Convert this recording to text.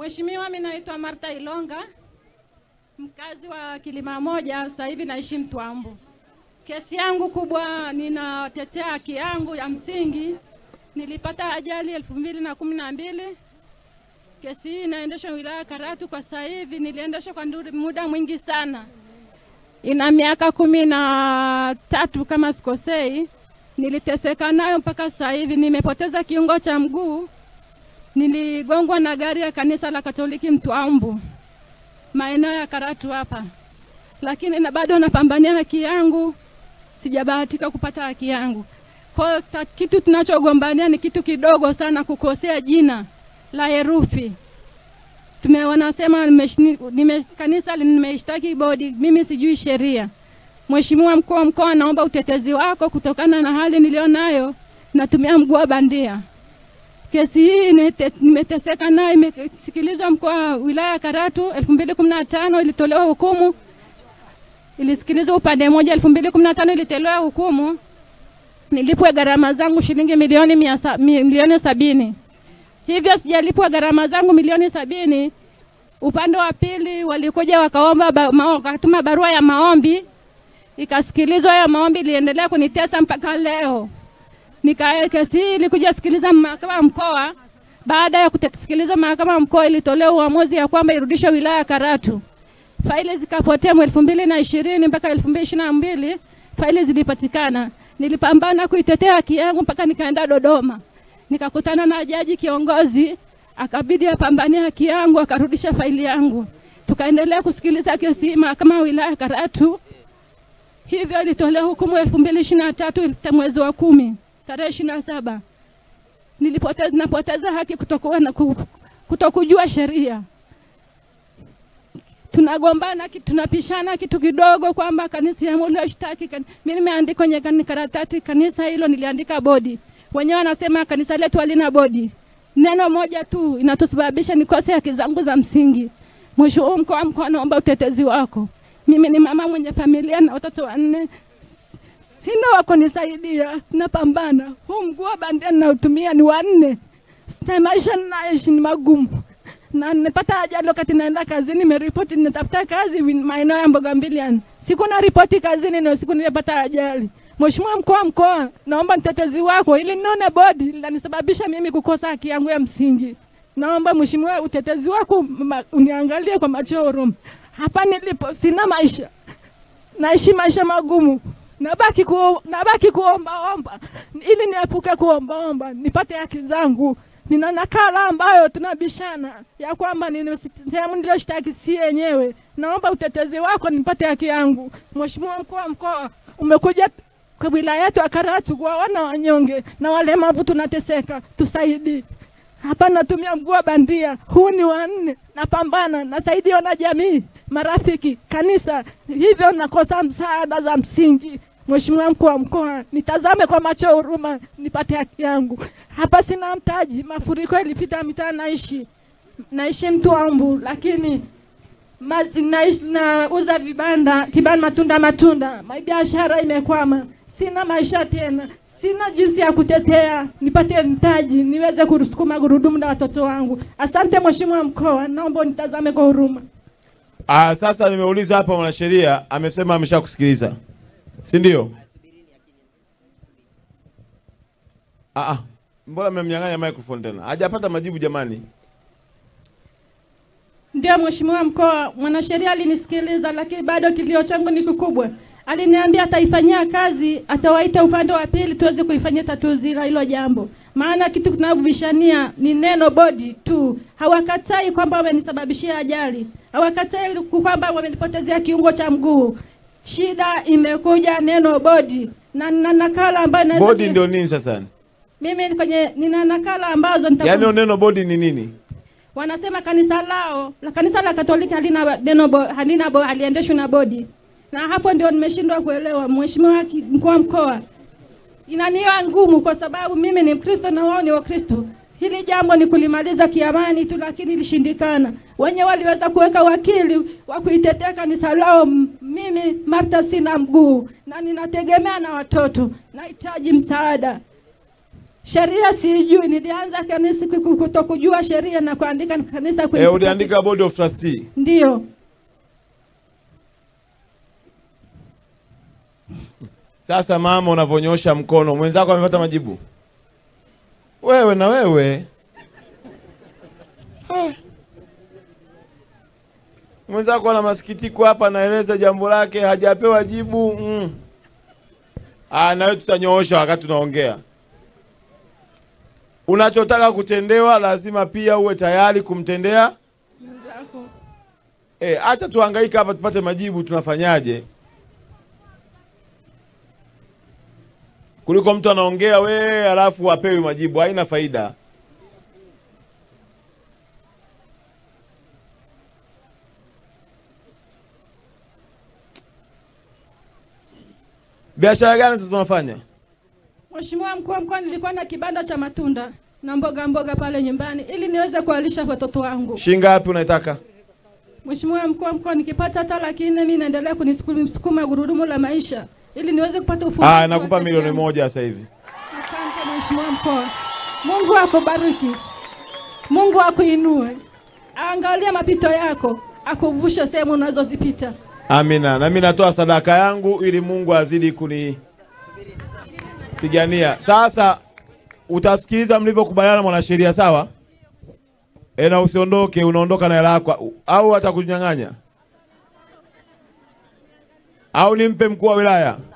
Mheshimiwa, mimi naitwa Martha Ilonga, mkazi wa Kilima Moja, sasa hivi naishi Mtwambu. Kesi yangu kubwa, ninatetea haki yangu ya msingi. Nilipata ajali elfu mbili na kumi na mbili. Kesi hii inaendeshwa wilaya ya Karatu kwa sasa hivi, niliendesha kwa nduri- muda mwingi sana, ina miaka kumi na tatu kama sikosei. Niliteseka nayo mpaka sasa hivi, nimepoteza kiungo cha mguu niligongwa na gari ya kanisa la Katoliki Mtwambu, maeneo ya Karatu hapa, lakini na bado napambania haki yangu, sijabahatika kupata haki yangu. Kwa hiyo ta- kitu tunachogombania ni kitu kidogo sana, kukosea jina la herufi. Tume wanasema nimeshni- nime, kanisa nimeishtaki bodi, mimi sijui sheria. Mheshimiwa mkuu wa mkoa, naomba utetezi wako kutokana na hali nilionayo, natumia mguu wa bandia. Kesi hii nite- nimeteseka nayo, imesikilizwa mkoa wa wilaya ya Karatu 2015 ilitolewa hukumu, ilisikilizwa upande mmoja 2015 ilitolewa hukumu, nilipwe gharama zangu shilingi milioni mia sa, mi- milioni sabini. Hivyo sijalipwa gharama zangu milioni sabini. Upande wa pili walikuja wakaomba ba, ma, wakatuma barua ya maombi, ikasikilizwa ya maombi, iliendelea kunitesa mpaka leo nika kesi hii ilikuja sikiliza mahakama ya mkoa. Baada ya kusikiliza mahakama ya mkoa, ilitolewa uamuzi ya kwamba irudishwe wilaya ya Karatu. Faili zikapotea mwaka elfu mbili na ishirini mpaka elfu mbili ishirini na mbili faili zilipatikana. Nilipambana kuitetea haki yangu mpaka nikaenda Dodoma, nikakutana na jaji kiongozi, akabidi apambanie haki yangu, akarudisha faili yangu. Tukaendelea kusikiliza kesi hii mahakama ya wilaya ya Karatu. Hivyo ilitolewa hukumu elfu mbili ishirini na tatu mwezi wa kumi tarehe ishirini na saba nilipoteza napoteza haki kutokuwa na ku- kutokujua sheria. Tunagombana, ki- tunapishana kitu kidogo kwamba kanisa ya ulioshtaki kan... mimi nimeandika kwenye kani- karatasi kanisa hilo niliandika bodi, wenyewe wanasema kanisa letu halina bodi. Neno moja tu inatusababisha nikose haki zangu za msingi. Mheshimiwa mkuu wa mkoa, naomba utetezi wako. Mimi ni mama mwenye familia na watoto wanne, sina wa kunisaidia, napambana. Huu mguu wa bandia ninaotumia ni wanne, na maisha ninaishi ni magumu, na nimepata ajali wakati naenda kazini, nimeripoti ninatafuta kazi win- maeneo ya mboga mbiliani, siku na ripoti kazini, ndio siku nilipata ajali. Mheshimiwa mkuu wa mkoa, naomba mtetezi wako ili nione bodi linanisababisha mimi kukosa haki yangu ya msingi. Naomba mheshimiwa, utetezi wako ma- uniangalie kwa macho ya huruma. Hapa nilipo sina maisha, naishi maisha magumu, nabaki ku, nabaki kuombaomba ili niepuke kuombaomba nipate haki zangu. Nina nakala ambayo tunabishana ya kwamba nini- sehemu niliyoshtaki si yenyewe. Naomba utetezi wako nipate haki yangu. Mheshimiwa mkuu wa mkoa, umekuja kwa wilaya yetu ya Karatu kuwaona wanyonge na walemavu tunateseka, tusaidie. Hapa natumia mguu wa bandia, huu ni wanne. Napambana, nasaidiwa na jamii, marafiki, kanisa, hivyo nakosa msaada za msingi. Mheshimiwa mkuu wa mkoa, nitazame kwa macho ya huruma, nipate haki yangu. Hapa sina mtaji, mafuriko ilipita mitaa, naishi naishi Mtwambu, lakini maji naishi nauza vibanda kibanda matunda matunda, ma- biashara imekwama, sina maisha tena, sina jinsi ya kutetea nipate mtaji niweze kusukuma gurudumu na watoto wangu. Asante mheshimiwa mkoa, naomba nitazame kwa huruma. Ah, sasa nimeuliza hapa mwanasheria amesema ameshakusikiliza. Si ndio? Ah, ah. Mbona mmemnyang'anya microphone tena? Hajapata majibu jamani. Ndio mheshimiwa mkoa, mwanasheria alinisikiliza, lakini bado kilio changu ni kikubwa. Aliniambia ataifanyia kazi, atawaita upande wa pili tuweze kuifanyia tatuzi la hilo jambo, maana kitu tunabishania ni neno bodi tu. Hawakatai kwamba wamenisababishia ajali, hawakatai kwamba wamenipotezea kiungo cha mguu. Shida imekuja neno bodi, na nina nakala ambayo naweza Bodi ndio nini sasa? mimi kwenye nina nakala ambazo nita Yaani neno bodi ni nini? wanasema kanisa lao la kanisa la Katoliki halina neno bo, halina bo, haliendeshwi na bodi, na hapo ndio nimeshindwa kuelewa. Mheshimiwa ki- mkuu wa mkoa, inaniwa ngumu kwa sababu mimi ni Mkristo na wao ni Wakristo. Hili jambo ni kulimaliza kiamani tu, lakini ilishindikana. Wenye waliweza kuweka wakili wa kuitetea kanisa lao. M- Mimi Martha sina mguu na ninategemea na watoto, nahitaji msaada. Sheria sijui, nilianza kanisa kuku- kutokujua sheria na kuandika kanisa kwenye Eh, uliandika board of trustee. ndio. Sasa mama, unavyonyosha mkono, mwenzako amepata majibu, wewe na wewe Ah. mwenzako ana masikitiko hapa, anaeleza jambo lake, hajapewa jibu mm. Ah, na wewe tutanyoosha wakati tunaongea. Unachotaka kutendewa lazima pia uwe tayari kumtendea. Mwenzako. Eh, acha tuhangaika hapa tupate majibu, tunafanyaje? Kuliko mtu anaongea we alafu apewi majibu, haina faida. Biashara gani sasa unafanya? Mheshimiwa mkuu wa mkoa, nilikuwa na kibanda cha matunda na mboga mboga pale nyumbani ili niweze kuwalisha watoto wangu. Shilingi ngapi unaitaka? Mheshimiwa mkuu wa mkoa, nikipata hata laki nne mimi naendelea kunisukuma gurudumu la maisha ili niweze kupata ufumbuzi. Ah, wa nakupa kesi milioni yangu. moja sasa hivi. Asante Mheshimiwa mkoa, Mungu akubariki, Mungu akuinue, aangalie mapito yako, akuvushe sehemu unazozipita. Amina. Na mimi natoa sadaka yangu ili Mungu azidi kunipigania. Sasa utasikiliza mlivyokubaliana mwanasheria, sawa? E, na usiondoke, unaondoka na hela yako au atakunyang'anya au nimpe mkuu wa wilaya?